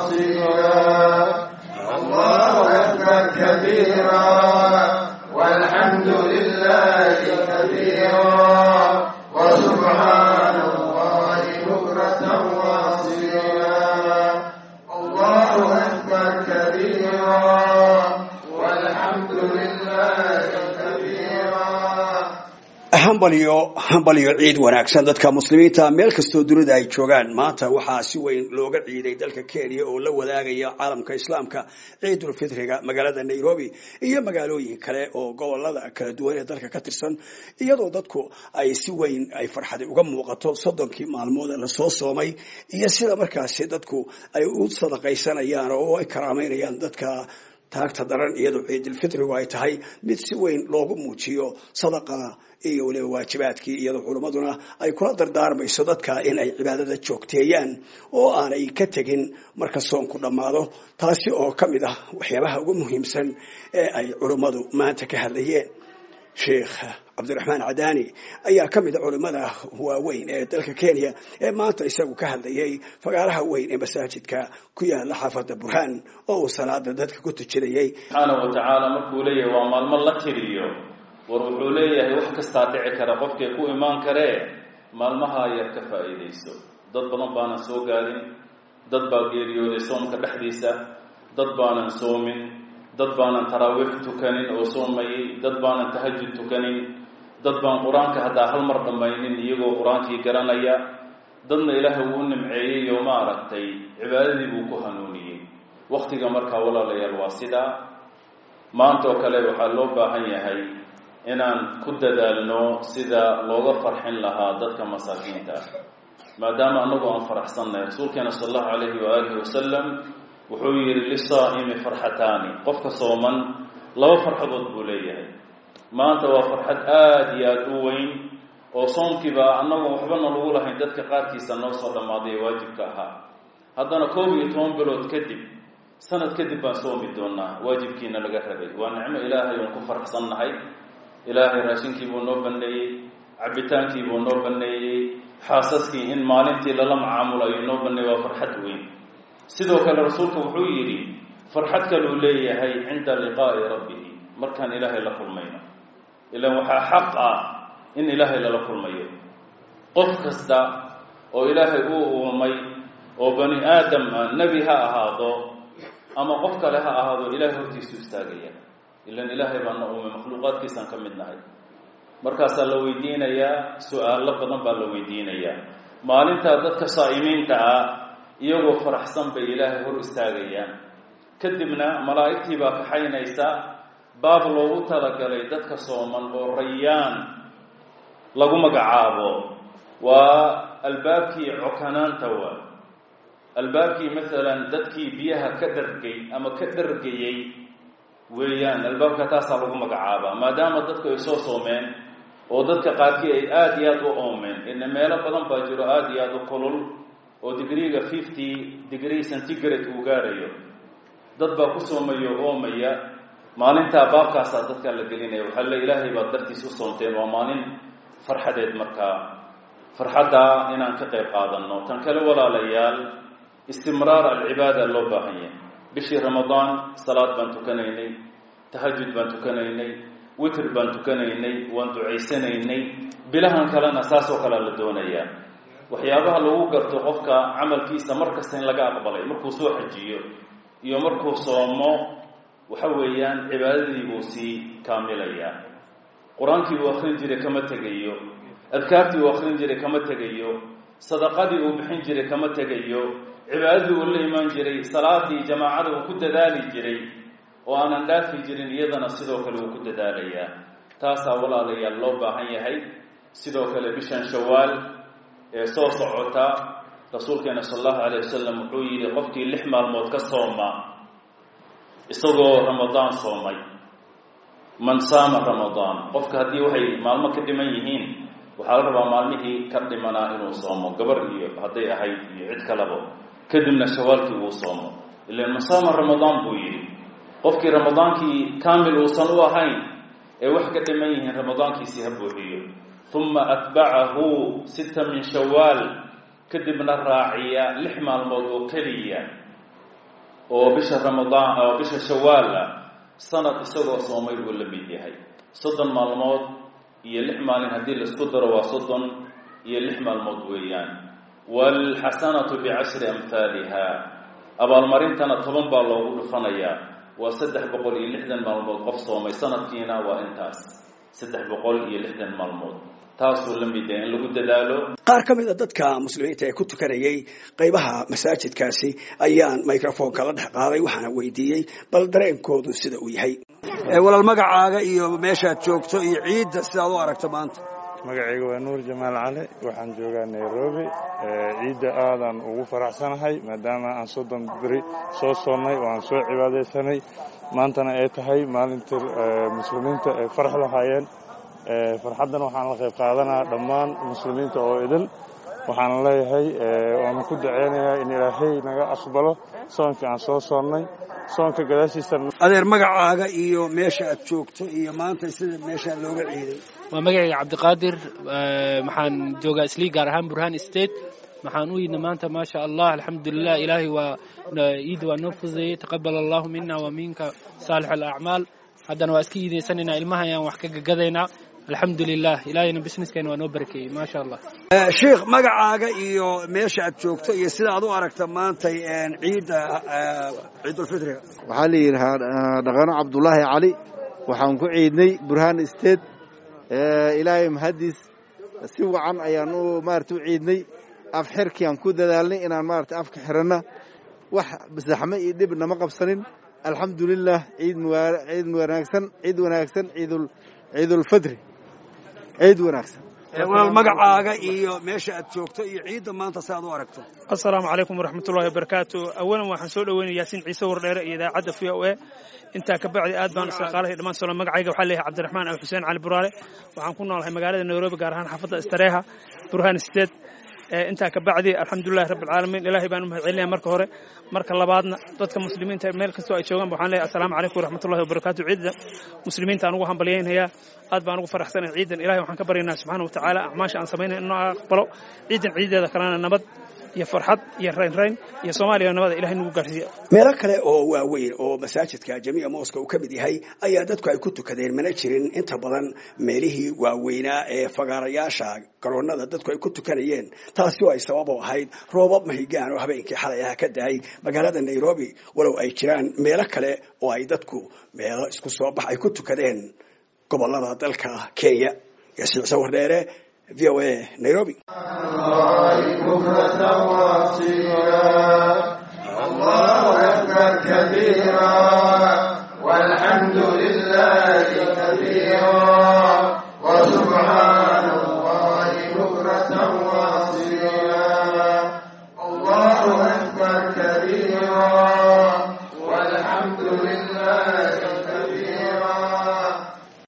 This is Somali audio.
واصيلا الله أكبر كبيرا والحمد لله كثيرا وسبحان الله بكرة واصيلا الله أكبر كبيرا والحمد لله كثيرا hambaliyo hambaliyo ciid wanaagsan dadka muslimiinta meel kastoo dunida ay joogaan maanta waxaa si weyn looga ciiday dalka kenya oo la wadaagaya caalamka islaamka ciidulfitriga magaalada nairobi iyo magaalooyin kale oo gobolada kala duwan ee dalka ka tirsan iyadoo dadku ay si weyn ay farxadi uga muuqato soddonkii maalmood ee lasoo soomay iyo sida markaasi dadku ay u sadaqaysanayaan oo ay karaameynayaan dadka taagta daran iyadoo ciidulfitrigu ay tahay mid si weyn loogu muujiyo sadaqa iyo waliba waajibaadkii iyadoo culimmaduna ay kula dardaarmayso dadka in ay cibaadada joogteeyaan oo aanay ka tegin marka soonku dhammaado taasi oo ka mid ah waxyaabaha ugu muhiimsan ee ay culimmadu maanta ka hadlayeen sheikh cabdiraxmaan cadaani ayaa ka mid a culimmada waaweyn ee dalka kenya ee maanta isagu ka hadlayay fagaaraha weyn ee masaajidka ku yaala xaafadda burhaan oo uu salaada dadka ku tujinayay subxaanahu wa tacaala markuu leeyahay waa maalmo la tiriyo war wuxuu leeyahay wax kastaa dhici kara qofkay ku imaan karee maalmaha yar ka faa'iidayso dad badan baanan soo gaadin dad baa geeriyooday soomka dhexdiisa dad baanan soomin dad baanan taraawiix tukanin oo soomayay dad baanan tahajud tukanin dad baan qur-aanka haddaa hal mar dhammaynin iyagoo qur-aankii garanaya dadna ilaahay wuu u nimceeyey oo ma aragtay cibaadadii buu ku hanuuniyey waktiga markaa walaalayaal waa sidaa maanta oo kale waxaa loo baahan yahay inaan ku dadaalno sida looga farxin lahaa dadka masaakiinta ah maadaama annagu aan faraxsannahay rasuulkeena sala allahu calayhi waaalihi wasalam wuxuu yidhi lisaa'imi farxataani qofka sooman laba farxadood buu leeyahay maanta waa farxad aada iyo aada u weyn oo soomkiiba annagoon waxbana lagu lahayn dadka qaarkiisa noo soo dhammaaday ee waajibka ahaa haddana koob iyo toban bilood kadib sanad kadib baan soomi doonaa waajibkiina laga rabay waa nicmo ilaahay oon ku faraxsannahay ilaahay raashinkii buu noo banneeyey cabbitaankii buu noo banneeyey xaasaskii in maalintii lala macaamul ayuu noo banneeyey waa farxad weyn sidoo kale rasuulku wuxuu yidhi farxad kaluu leeyahay cinda liqaa'i rabbihi markaan ilaahay la kulmayno ilaan waxaa xaq ah in ilaahay lala kulmayo qof kasta oo ilaahay uu uumay oo bani aadam ah nebi ha ahaado ama qof kale ha ahaado ilaahay hortiisu istaagaya ilan ilaahay baana uumay makhluuqaadkiisaan ka mid nahay markaasaa la weydiinayaa su-aalo badan baa la weydiinayaa maalintaa dadka saa'imiinta ah iyagoo faraxsan bay ilaahay hor istaagayaan kadibna malaa'igtii baa kaxaynaysa baab loogu talagalay dadka sooman oo rayaan lagu magacaabo waa albaabkii cokanaanta waa albaabkii masalan dadkii biyaha ka dhargay ama ka dhargayey weeyaan albaabka taasaa lagu magacaabaa maadaama dadku ay soo soomeen oo dadka qaarkii ay aada iyo aada u oomeen ina meelo badan baa jiro aada iyo aada u kulul oo digriga fifty degree centigrade uu gaarayo dad baa ku soomayo oomaya maalintaa baabkaasaa dadkaa la gelinaya waxaa le ilaahay baad dartiis u soomteen waa maalin farxadeed markaa farxaddaa inaan ka qayb qaadanno tan kale walaalayaal istimraar alcibaada loo baahan yahay bishii ramadaan salaad baan tukanaynay tahajud baan tukanaynay witr baan tukanaynay waan ducaysanaynay bilahan kalena saasoo kalea la doonayaa waxyaabaha lagu garto qofka camalkiisa mar kasta in laga aqbalay markuu soo xajiyo iyo markuu soomo waxa weeyaan cibaadadii buu sii kaamilayaa qur-aankii uu akrin jiray kama tegayo adkaartii uu akrin jiray kama tegayo sadaqadii uu bixin jiray kama tegayo cibaadadii uu la imaan jiray salaadii jamaacada uu ku dadaali jiray oo aanan dhaafi jirin iyadana sidoo kale uu ku dadaalayaa taasaa walaalayaal loo baahan yahay sidoo kale bishan shawaal ee soo socota rasuulkeena sala allahu calayh wasalam wuxuu yidhi qofkii lix maalmood ka sooma isagoo ramadaan soomay man saama ramadaan qofka haddii waxay maalmo ka dhiman yihiin waxaa la rabaa maalmihii ka dhimanaa inuu soomo gabar iyo hadday ahayd iyo cid kalaba kadibna shawaalkii uu soomo ilan man saama ramadaan buu yidhi qofkii ramadaankii kaamil uusan u ahayn ee wax ka dhiman yihiin ramadaankiisii ha buuxiyo uma atbacahu sita min shawaal kadibna raaciya lix maalmood oo keliya oo bisha ramadaan oo bisha shawaal ah sanad isagoo soomay buu la mid yahay soddon maalmood iyo lix maalin haddii laisku daro waa soddon iyo lix maalmood weeyaan waalxasanatu bicashri amhaaliha abaalmarintana toban baa loogu dhufanayaa waa saddex boqol iyo lixdan maalmood qof soomay sanadkiina waa intaas saddex boqol iyo lixdan maalmood taasuu la mid yahay in lagu dadaalo qaar ka mid a dadka muslimiinta ee ku tukanayay qaybaha masaajidkaasi ayaan microfonka la dhex qaaday waxaana weydiiyey bal dareenkoodu sida uu yahay walaal magacaaga iyo meeshaad joogto iyo ciidda sidaad u aragto maanta magacayga waa nuur jamaal cali waxaan joogaa nairobi ciidda aadaan ugu faraxsanahay maadaama aan soddon beri soo soonnay oo aan soo cibaadaysanay maantana ay tahay maalintii muslimiinta ay farax lahaayeen farxaddan waxaan la qayb qaadanaa dhammaan muslimiinta oo idin waxaan leeyahay waanu ku daceynayaa in ilaahay naga aqbalo soonkii aan soo soonnay soonka gadaashiisa adeer magacaaga iyo meesha aad joogto iyo maanta sida meeshaa looga ciiday waa magacayga cabdiqaadir waxaan joogaa islii gaar ahaan burhaan state waxaan u yidna maanta maasha allah alxamdulilah ilaahay waa ciidda waa noo fududeeyey taqabal allahu mina wa minka saalix alacmaal haddana waa iska iidaysanaynaa ilmaha ayaan wax ka gagadaynaa alxamdulilah ilaahayna businesskayna waa noo barakeeyey maasha allah sheikh magacaaga iyo meesha aad joogto iyo sida aad u aragta maantay ciidda ciidulfitriga waxaa la yidhahaa dhaqano cabdulaahi cali waxaan ku ciidnay burhaan state ilaahay mahaddiis si wacan ayaan u maarata u ciidnay af xirkii aan ku dadaalnay inaan maarata afka xiranna wax saxme iyo dhib nama qabsanin alxamdulilah ciid ciid wanaagsan ciid wanaagsan ciidul ciidulfitri ciid wanaagsan walaal magacaaga iyo meesha aad joogto iyo ciidda maanta si aad u aragto assalaamu calaykum waraxmatullahi wabarakaatu awalan waxaan soo dhoweynaya yaasiin ciise wardheere iyo idaacadda v o a intaa ka bacdi aad baan isaqaalahay dhammaan solo magacayga waxaa leeyahay cabdiraxmaan al xuseen cali buraale waxaan ku noolahay magaalada nairobi gaar ahaan xaafadda istareeha burhaan state intaa ka bacdi alxamdulilahi rabbi alcaalamiin ilaahay baan u mahad celinaya marka hore marka labaadna dadka muslimiinta meel kastoo ay joogaan waxaan leeyahay assalaamu calaykum waraxmatullahi wabarakaatu ciidda muslimiinta aan ugu hambalyaynayaa aad baan ugu faraxsanahay ciidan ilahay waxaan ka baryaynaa subxaana wa tacaala acmaasha aan samaynay inoo aqbalo ciidan ciideeda kalena nabad iyo farxad iyo raynrayn iyo soomaaliya nabada ilahay nagu gaarsiiya meelo kale oo waaweyn oo masaajidka jamiica mooska uu ka mid yahay ayaa dadku ay ku tukadeen mana jirin inta badan meelihii waaweynaa ee fagaarayaasha garoonada dadku ay ku tukanayeen taasi oo ay sabab u ahayd roobab mahigaan oo habeenkii xalay ah ka dahay magaalada nairobi walow ay jiraan meelo kale oo ay dadku meelo isku soo bax ay ku tukadeen gobolada dalka kenya yasiicse wardheere v o a nairobi بكرة واصيلا الله أكبر كبيرا والحمد لله كبيرا وسبحان الله بكرة واصيلا الله أكبر كبيرا